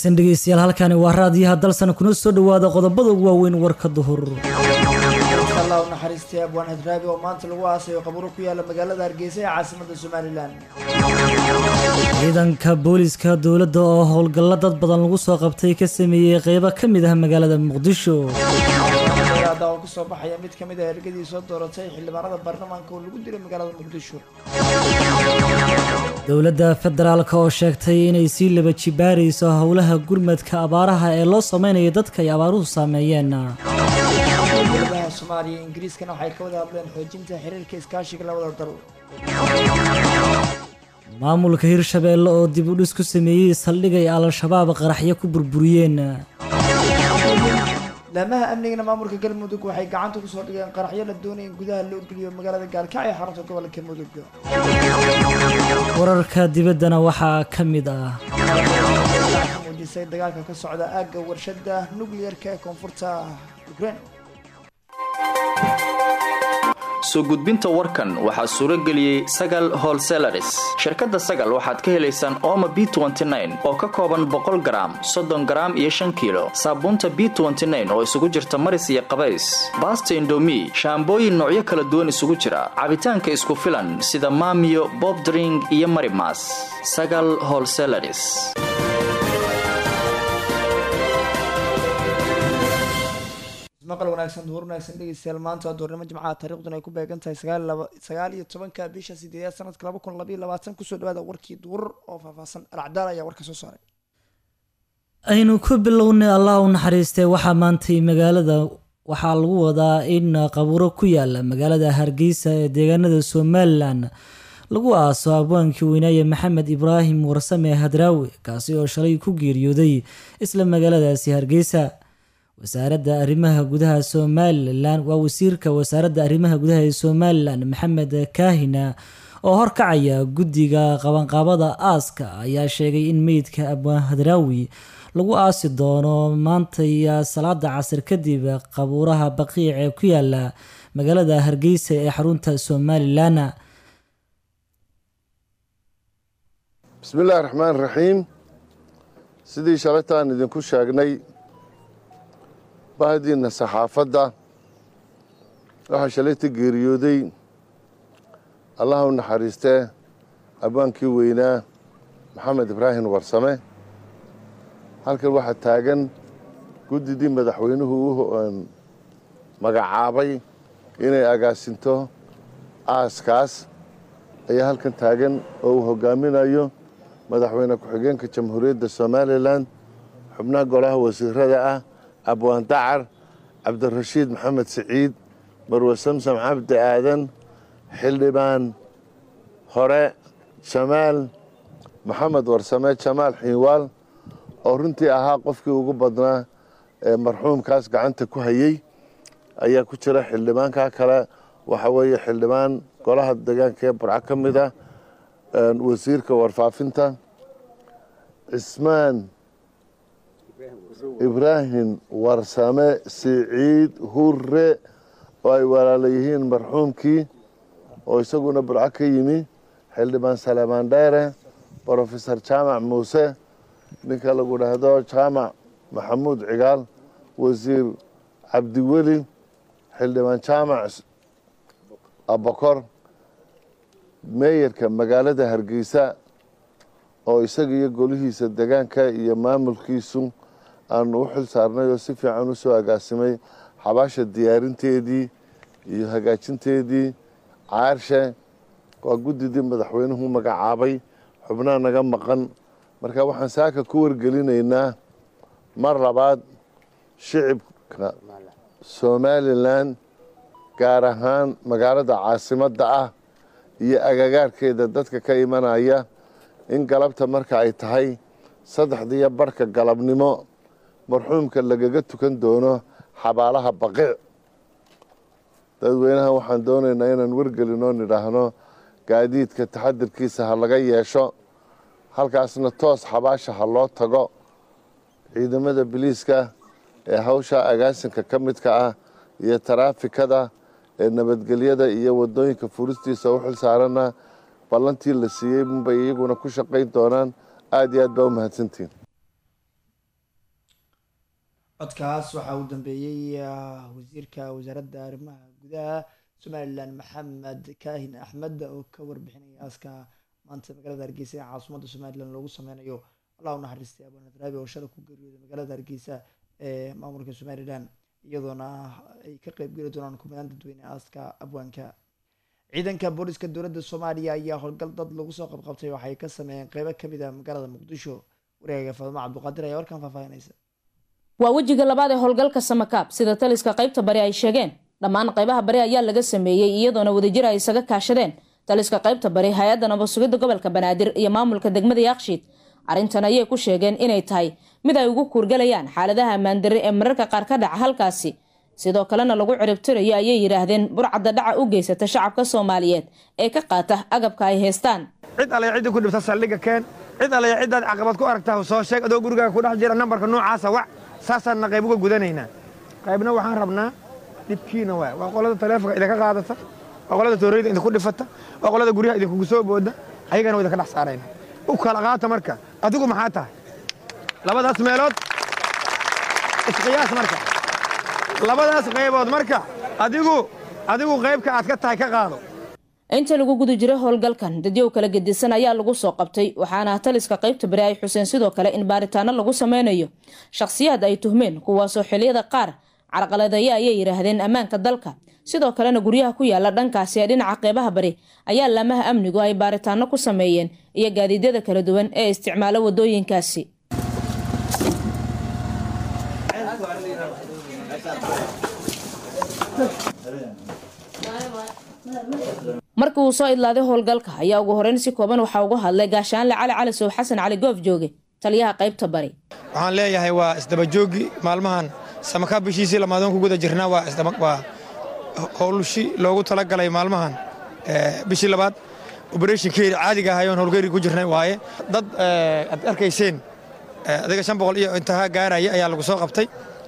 wanaagsan dhegeystayaal halkani waa raadiyaha dalsan kuna soo dhawaada qodobada ugu waaweyn warka duhur allah u naxariistay abwaan hadraabi oo maanta lagu aasayo qaburo ku yaala magaalada hargeysa ee caasimada somalilan ciidanka booliska dowladda oo howlgallo dad badan lagu soo qabtay ka sameeyey qeybo ka mid ah magaalada muqdisho ada oo kasoo baxaya mid kamid a ergadii soo dooratay xildhibaanada baarlamaanka oo lagu dilay magaalada muqdisho dowladda federaalk oo sheegtay inay sii laba jibaarayso howlaha gurmadka abaaraha ee loo sameynaya dadka ay abaaruhu saameeyeen dowladaha soomaaliya iyo ingiriiskana waxay ka wada hadleen xoojinta xiriirka iskaashiga labada dal maamulka hirshabeelle oo dib u dhis ku sameeyey saldhig ay al-shabaab qaraxyo ku burburiyeen laamaha amnigana maamulka galmudug waxay gacanta kusoo dhigeen qaraxyo la doonaya in gudaha loo geliyo magaalada gaalkacyo ee xarunta gobolka mudug wararka dibaddana waxaa ka mid ah ka muujisay dagaalka ka socda aagga warshada nuclearka ee koonfurta ukraine soo gudbinta warkan waxaa suuro geliyey sagal holselaris shirkadda sagal waxaad ka helaysaan ooma b oo ka kooban boqol garaam soddon garaam iyo shan kiilo saabuunta b oo isugu jirta maris iyo qabays baasta indomi shaambooyin noocyo kala duwan isugu jira cabitaanka isku filan sida maamiyo bobdring iyo marimas sagal holselaris maqal wanaagsan duhur wanaagsan dhegeystayaal maanta waa duurnimo jimcaha taariikhduna ay ku beegan tahay sagaal laba sagaal iyo tobanka bisha sideedaad sanadka laba kun labaiyo labaatan kusoo dhawaada warkii duhur oo faahfaahsan alcadaal ayaa warka soo saaray aynu ku bilownay allah u naxariistay waxaa maantay magaalada waxaa lagu wadaa in qabuuro ku yaala magaalada hargeysa ee deegaanada somalilan lagu aaso abwaankii weynaaye maxamed ibraahim warsame hadraawi kaasi oo shalay ku geeriyooday isla magaaladaasi hargeysa wasaaradda arrimaha gudaha somalilan waa wasiirka wasaaradda arrimaha gudaha ee somalilan maxamed kaahina oo horkacaya guddiga qabanqaabada aaska ayaa sheegay in meydka abwaan hadraawi lagu aasi doono maantay salaada casir kadib qabuuraha baqiic ee ku yaala magaalada hargeysa ee xarunta somalilan bismillahi raxmaan raxiim sidii shalaytaan idinku sheegnay bahdiina saxaafadda waxaa shalayta geeriyooday allaha u naxariistee abwaankii weynaa maxamed ibraahim warsame halkan waxaa taagan guddidii madaxweynuhu u magacaabay inay agaasinto aaskaas ayaa halkan taagan oo uu hogaaminayo madaxweyne ku-xigeenka jamhuuriyadda somalilan xubnaha golaha wasiirada ah abwaan dacar cabdirashiid maxamed siciid marwe samsam cabdi aadan xildhibaan hore jamaal maxamed warsame jamaal xiiwaal oo runtii ahaa qofkii ugu badnaa ee marxuumkaas gacanta ku hayey ayaa ku jira xildhibaanka kale waxa weeye xildhibaan golaha deegaanka ee burco ka mid ah wasiirka warfaafinta cismaan ibraahim warsame siciid hure oo ay walaala yihiin marxuumkii oo isaguna burco ka yimi xildhibaan saleemaan dheere brofesor jaamac muuse ninka lagu dhahdo jaamac maxamuud cigaal wasiir cabdiweli xildhibaan jaamac abakor meeyarka magaalada hargeysa oo isaga iyo golihiisa degaanka iyo maamulkiisu aanu u xil saarnay oo si fiican u soo agaasimay xabaasha diyaarinteedii iyo hagaajinteedii caarshe waa guddidii madaxweynuhu magacaabay xubnaha naga maqan marka waxaan saaka ku wargelinaynaa mar labaad shicibka somalilan gaar ahaan magaalada caasimadda ah iyo agagaarkeeda dadka ka imanaya in galabta marka ay tahay saddexdiiyo barhka galabnimo marxuumka lagaga tukan doono xabaalaha baqiic dadweynaha waxaan doonaynaa inaan wargelinoo nidhaahno gaadiidka taxadirkiisa ha laga yeesho halkaasna toos xabaasha ha loo tago ciidamada biliiska ee hawsha agaasinka ka midka ah iyo taraafikada ee nabadgelyada iyo wadooyinka furistiisa u xil saarana ballantii la siiyey unbay iyaguna ku shaqayn doonaan aada iyo aad baa u mahadsantihin codkaas waxaa uu dambeeyey wasiirka wasaaradda arrimaha gudaha somalilan maxamed kaahin axmed oo ka warbixinaya aaska maanta magaalada hargeysa ee caasimada somalilan loogu sameynayo allah u naxariistay abanadraabi oo shala ku geeriyooday magaalada hargeysa ee maamulka somalilan iyadoona ay ka qeybgeli doonaan kumanaan dadweyne aaska abwaanka ciidanka booliska dowladda soomaaliya ayaa howlgal dad lagu soo qabqabtay waxay ka sameeyeen qeybo kamid ah magaalada muqdisho wareega faadimo cabduqaadir ayaa warkan faahfaahinaysa waa wejiga labaad ee howlgalka samakaab sida taliska qaybta bari ay sheegeen dhammaan qaybaha bari ayaa laga sameeyey iyadoona wadajir ay isaga kaashadeen taliska qaybta bari hay-adda nabadsugidda gobolka banaadir iyo maamulka degmada yaaqshiid arrintan ayay ku sheegeen inay tahay mid ay ugu kuurgalayaan xaaladaha ammaandarre ee mararka qaar ka dhaca halkaasi sidoo kalena lagu ciribtirayo ayay yidhaahdeen burcadda dhaca u geysata shacabka soomaaliyeed ee ka qaata agabka ay haystaan cid alle cidda ku dhibta saldhigga keen cid alle ciddaad caqabad ku aragtaa soo sheeg adoo gurigaaga ku dhex jira nambarka noocaasa wac saasaanna qayb uga gudanaynaa qaybna waxaan rabnaa dhibkiina waay waa qolada taleefonka idinka qaadata waa qolada tooreyda idinku dhifata waa qolada guryaha idinkugu soo booda ayagana waa idinka dhex saarayna u kala qaata marka adigu maxaa tahay labadaas meelood isqiyaas marka labadaas qaybood marka adigu adigu qaybka aad ka tahay ka qaado inta lagu guda jiray howlgalkan dadyow kala gedisan ayaa lagu soo qabtay waxaana taliska qaybta bari ay xuseen sidoo kale in baaritaano lagu sameynayo shakhsiyaad ay tuhmeen kuwaasoo xiliyada qaar carqaladeeya ayay yidhaahdeen ammaanka dalka sidoo kalena guryaha ku yaala dhankaasi ee dhinaca qeybaha bari ayaa laamaha amnigu ay baaritaano ku sameeyeen iyo gaadiidyada kala duwan ee isticmaala wadooyinkaasi markii uu soo idlaaday howlgalka ayaa ugu horeyn si kooban waxaa uga hadlay gaashaanle cali cali sow xasan cali goof jooge taliyaha qaybta bari waxaan leeyahay waa isdabajoogi maalmahan samakaa bishiisii lamaadoon ku guda jirnaa waa howlshi loogu talagalay maalmahan bishii labaad oberethonkeeda caadiga ahayoon howlgeyri ku jirnay waaye dad aad arkayseen adiga shan boqol iyo intaha gaaraya ayaa lagu soo qabtay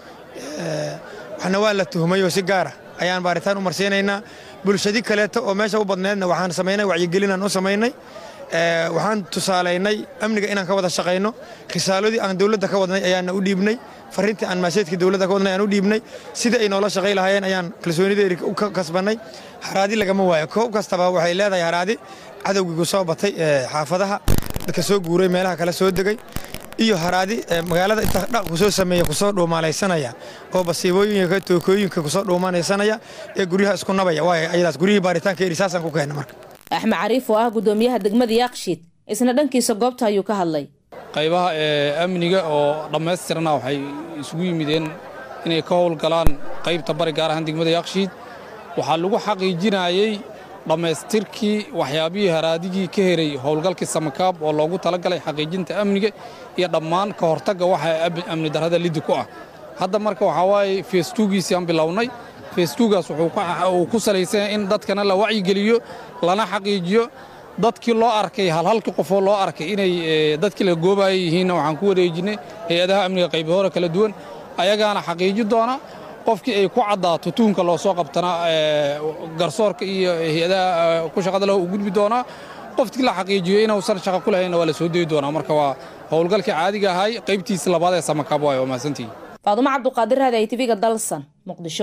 waxna waa la tuhmay oo si gaara ayaan baaritaan u marsiinaynaa bulshadi kaleeto oo meesha u badneedna waxaan samaynay wacyigelinaan u samaynay waxaan tusaalaynay amniga inaan ka wada shaqayno risaaladii aan dowladda ka wadnay ayaana u dhiibnay fariintii aan maaseedkii dowladda ka wadnay aan u dhiibnay sida ay noola shaqay lahaayeen ayaan kalsoonideeri ka kasbannay haraadi lagama waayo koob kastaba waxay leedahay haraadi cadowgiigu soo batay xaafadaha dadka soo guuray meelaha kale soo degay iyo haraadi magaalada inta dhaq kusoo sameeya kusoo dhuumaalaysanaya oo basiibooyinka tookooyinka kusoo dhuumanaysanaya ee guryaha isku nabaya waay ayadaas guryihii baaritaanka eri saasaan ku keenna marka axmed cariif oo ah gudoomiyaha degmada yaaqshiid isna dhankiisa goobta ayuu ka hadlay qaybaha ee amniga oo dhammaystirna waxay isugu yimideen inay ka howlgalaan qaybta bari gaar ahaan degmada yaaqshiid waxaa lagu xaqiijinayey dhammaystirkii waxyaabihii haraadigii ka heray howlgalkii samakaab oo loogu talagalay xaqiijinta amniga iyo dhammaan ka hortagga waxa amni darrada liddi ku ah hadda marka waxaa waaye feestuugiisii aan bilownay feestuugaas wuxuu ku salaysan in dadkana la wacyigeliyo lana xaqiijiyo dadkii loo arkay halhalkii qofoo loo arkay inay dadkii la goobaaya yihiinna waxaan ku wareejinnay hay-adaha amniga qaybahore kala duwan ayagaana xaqiiji doona qofkii ay ku caddaato tuunka loo soo qabtana garsoorka iyo hay-adaha ku shaqada leh u gudbi doonaa qofkii la xaqiijiyo inuusan shaqo ku lahaynna waa la soo dayi doonaa marka waa howlgalkii caadiga ahay qaybtiisa labaad ee samakaab waayo waa mahadsantihi faadumo cabduqaadir raadi ay tv-ga dalsan muqdisho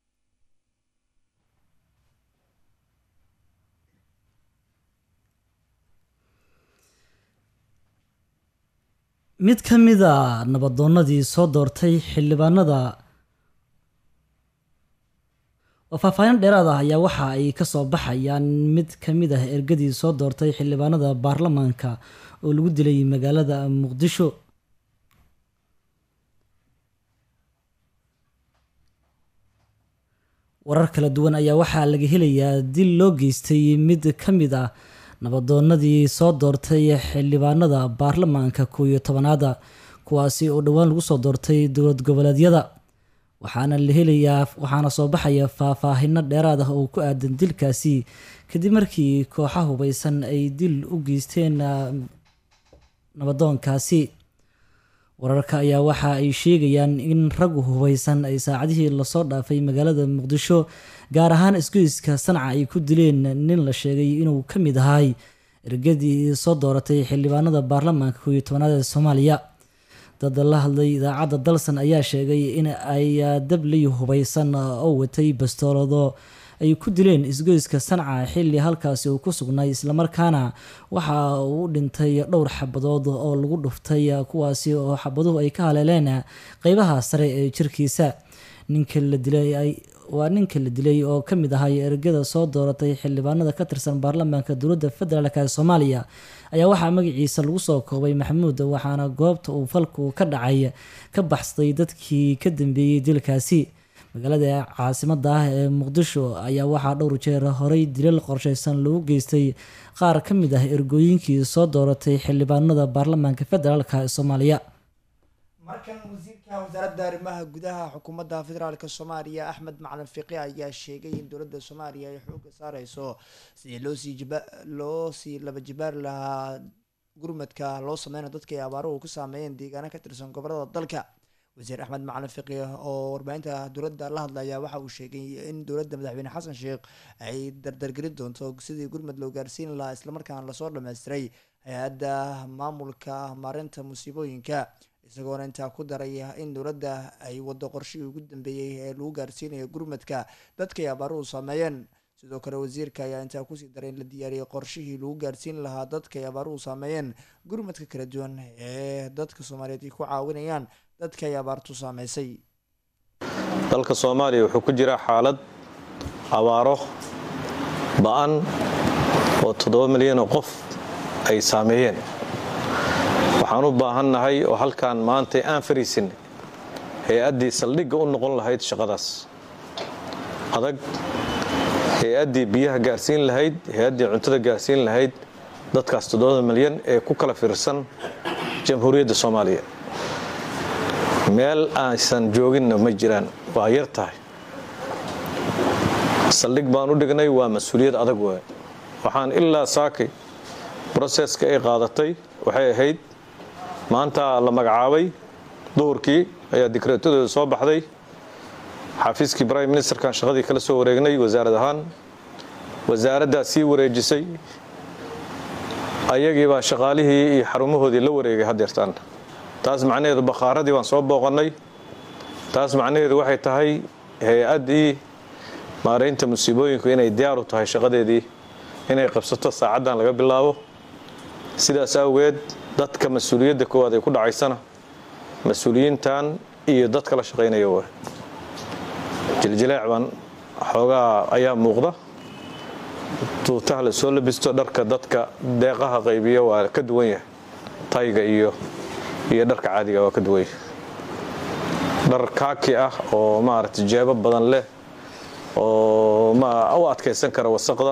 mid ka mid a nabadoonnadii soo doortay xildhibaanada oo faahfaahin dheeraad ah ayaa waxa ay ka soo baxayaan mid ka mid ah ergadii soo doortay xildhibaanada baarlamaanka oo lagu dilay magaalada muqdisho warar kala duwan ayaa waxaa laga helayaa dil loo geystay mid ka mid ah nabadoonnadii soo doortay xildhibaanada baarlamaanka kow iyo tobanaada kuwaasi oo dhowaan lagu soo doortay dowlad goboleedyada waxaana la helayaa waxaana soo baxaya faahfaahino dheeraad ah oo ku aadan dilkaasi kadib markii kooxa hubeysan ay dil u geysteen nabadoonkaasi wararka ayaa waxa ay sheegayaan in rag hubeysan ay saacadihii lasoo dhaafay magaalada muqdisho gaar ahaan isgoyska sanca ay ku dileen nin la sheegay inuu ka mid ahay ergadii soo dooratay xildhibaanada baarlamaanka kow iyo tobanaad ee soomaaliya dad la hadlay idaacadda dalsan ayaa sheegay in ay dabli hubeysan oo watay bastoolado ay ku dileen isgoyska sanca xilli halkaasi uu ku sugnay islamarkaana waxa uu u dhintay dhowr xabadood oo lagu dhuftay kuwaasi oo xabaduhu ay ka haleeleen qeybaha sare ee jirkiisa ninka la dilay waa ninka la dilay oo ka mid ahay ergada soo dooratay xildhibaanada ka tirsan baarlamaanka dowladda federaalk ee soomaaliya ayaa waxaa magaciisa lagu soo koobay maxamuud waxaana goobta uu falku ka dhacay ka baxsaday dadkii ka dambeeyey dilkaasi magaalada caasimada ah ee muqdisho ayaa waxaa dhowr jeer horey dilal qorsheysan lagu geystay qaar ka mid ah ergooyinkii soo dooratay xildhibaanada baarlamaanka federaalk ee soomaaliya markan wasiirka wasaaradda arrimaha gudaha xukuumadda federaalk soomaaliya axmed macalin fiqi ayaa sheegay in dowladda soomaaliya ay xooga saareyso sidii loosii jiba loo sii laba jibaari lahaa gurmadka loo sameynayo dadka ay abaaruhu ku saameeyeen deegaano ka tirsan gobolada dalka wasiir axmed macalin fiqi oo warbaahinta dowladda la hadlaya waxa uu sheegay in dowladda madaxweyne xasan sheekh ay dardargelin doonto sidii gurmad loo gaarsiin lahaa islamarkaana lasoo dhammaystiray hay-adda maamulka maarinta musiibooyinka isagoona intaa ku daray in dowladda ay wado qorshihii ugu dambeeyey ee lagu gaarsiinayo gurmadka dadkay abaaruhu saameeyeen sidoo kale wasiirka ayaa intaa kusii daray in la diyaariyey qorshihii lagu gaarsiin lahaa dadkay abaaruhu saameeyeen gurmadka kala duwan ee dadka soomaaliyeed ay ku caawinayaan dadka ay abaartu saameysay dalka soomaaliya wuxuu ku jiraa xaalad abaaro ba-an oo toddoba milyan oo qof ay saameeyeen waxaan u baahannahay oo halkaan maanta aan fariisin hay-addii saldhigga u noqon lahayd shaqadaas adag hay-addii biyaha gaarsiin lahayd hay-addii cuntada gaarsiin lahayd dadkaas toddobada milyan ee ku kala fiirsan jamhuuriyadda soomaaliya meel aysan jooginna ma jiraan waa yar tahay saldhig baan u dhignay waa mas-uuliyad adag waay waxaan ilaa saakay broseska ay qaadatay waxay ahayd maanta la magacaabay duhurkii ayaa dikreetadooda soo baxday xafiiskii prime ministerkan shaqadii kala soo wareegnay wasaarad ahaan wasaaraddaa sii wareejisay ayagiibaa shaqaalihii iyo xarumahoodii la wareegay hadeertaan taas macnaheedu bakhaaradii baan soo booqannay taas macnaheedu waxay tahay hay-addii maaraynta musiibooyinku inay diyaar u tahay shaqadeedii inay qabsato saacaddan laga bilaabo sidaas awgeed dadka mas-uuliyadda koowaad ay ku dhacaysana mas-uuliyiintan iyo dadka la shaqaynaya wa jiljileec baan xoogaa ayaa muuqda tuutaha la soo labisto dharka dadka deeqaha qaybiya waa ka duwan yahay tayga iyo iyo dharka caadiga waa ka duwan yahay dhar kaaki ah oo maaragtay jeebo badan leh oo u adkaysan kara wasaqda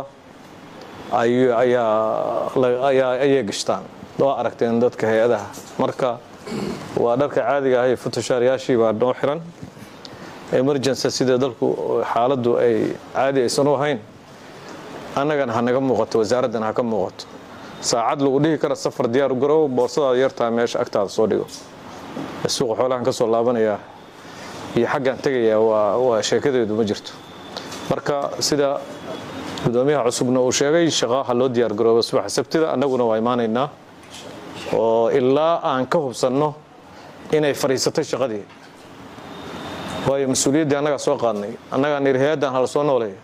ayay gashtaan waa aragteen dadka hay-adaha marka waa dharka caadiga ah iyo futushaaryaashii baa noo xiran emergency sida dalku xaaladdu ay caadi aysan u ahayn annagana ha naga muuqato wasaaraddana ha ka muuqato saacad lagu dhihi kara safar diyaar u garow boorsadaada yartaa meesha agtaada soo dhigo suuqa xoolahan ka soo laabanayaa iyo xaggaan tegayaa waa sheekadeedu ma jirto marka sida gudoomiyaha cusubna uu sheegay shaqaaha loo diyaar garooba subaxa sabtida annaguna waa imaanaynaa oo ilaa aan ka hubsanno inay fadhiisatay shaqadii waayo mas-uuliyaddii annagaa soo qaadnay annagaa niri hay-addan hala soo nooleeya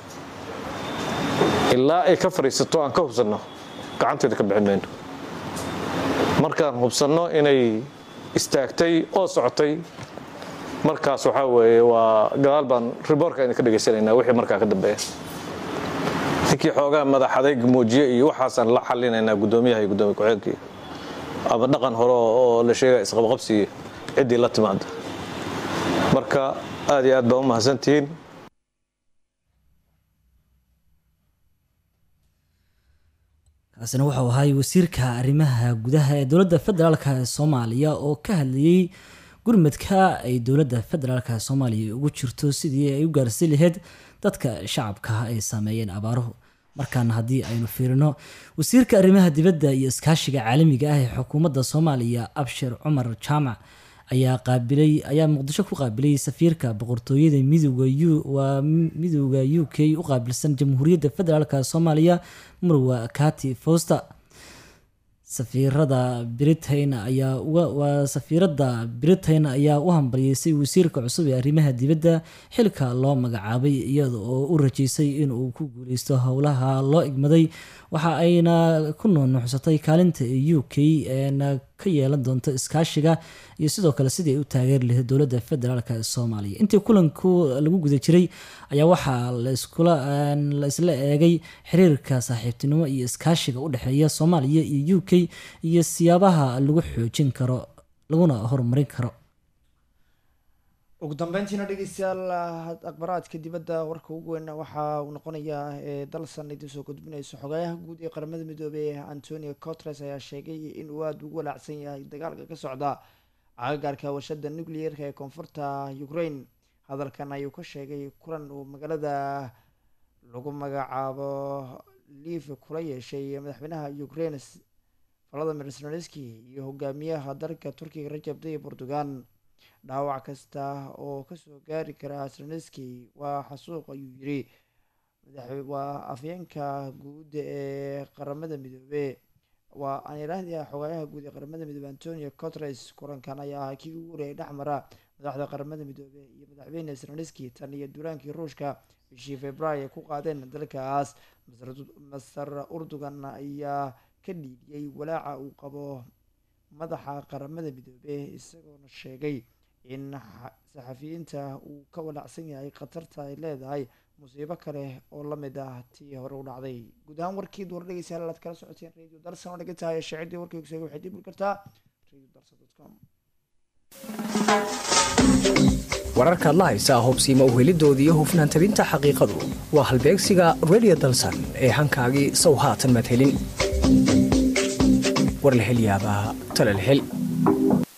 ilaa ay ka fadhiisato aan ka hubsanno gacanteeda ka bixin mayno markaan hubsanno inay istaagtay oo socotay markaas waxaa weeye waa gadaal baan riboorka idinka dhegaysanaynaa wixii markaa ka dambeeya ninkii xoogaa madax adayg muujiye iyo waxaasaan la xalinaynaa guddoomiyaha iyo gudoomiye ku-xigeenkii ama dhaqan hore oo la sheegaya isqabqabsiga ciddii la timaada marka aad iyo aad baa u mahadsantihiin kaasina wuxuu ahay wasiirka arrimaha gudaha ee dowladda federaalk ee soomaaliya oo ka hadlayey gurmadka ay dowladda federaalk soomaaliya ugu jirto sidii ay u gaarsiin lahayd dadka shacabka ay saameeyeen abaaruhu markaana haddii aynu fiirino wasiirka arrimaha dibadda iyo iskaashiga caalamiga ah ee xukuumadda soomaaliya abshir cumar jaamac ayaa qaabilay ayaa muqdisho ku qaabilay safiirka boqortooyada midooda waa midooda u k u qaabilsan jamhuuriyadda federaalk soomaaliya marwa kati foster safiirada britain ayaa waa safiiradda britain ayaa u hambalyeysay wasiirka cusub ee arrimaha dibadda xilka loo magacaabay iyada oo u rajeysay inuu ku guuleysto howlaha loo igmaday waxa ayna ku nuunuuxsatay kaalinta u k eena ka yeelan doonto iskaashiga iyo sidoo kale sidii ay u taageeri lahayd dowladda federaalk ee soomaaliya intii kulanku lagu guda jiray ayaa waxaa laiskula la isla eegay xiriirka saaxiibtinimo iyo iskaashiga u dhexeeya soomaaliya iyo u k iyo siyaabaha lagu xoojin karo laguna horumarin karo ugu dambeyntiina dhegeystayaal akhbaraadka dibadda warka ugu weyn waxa uu noqonayaa ee dalsan idin soo gudbinayso xogayaha guud ee qaramada midoobey antonio cotres ayaa sheegay in uu aada ugu walaacsan yahay dagaalka ka socda cagagaarka warshada nucleerka ee koonfurta ukraine hadalkan ayuu ka sheegay kulan uu magaalada lagu magacaabo liif kula yeeshay madaxweynaha ukraine valadimir zelenski iyo hogaamiyaha dalka turkiga rajab tayyib erdogan dhaawac kasta oo kasoo gaari kara zelenski waa xasuuq ayuu yiri waa afyeenka guud ee qaramada midoobe waa aan iraahdaa xogaayaha guud ee qaramada midoobe antonio cotres kulankan ayaa ahaa kii ugu horeeyay dhexmara madaxda qaramada midoobe iyo madaxweyne zelenski tan iyo duulaankii ruushka bishii februaayo ay ku qaadeen dalkaas master urdugan ayaa ka dhiidiyey walaaca uu qabo madaxa qaramada midoobe isagoona sheegay in saxafiyiinta uu ka walaacsan yahay khatarta ay leedahay musiibo kale oo lamid ah tii hore u dhacday guud ahaan warkii duur dhegeystayaal aad kala socoteen radio darsan oo dhigan tahay shaacidii warkii kusega waxay dib uli kartaa radio darsan com wararkaad la haysaa hobsiima uhelidooda iyo hufnaan tabinta xaqiiqadu waa halbeegsiga radio dalsan ee hankaagii sow haatan madhelin war la hel yaabaa tala la hel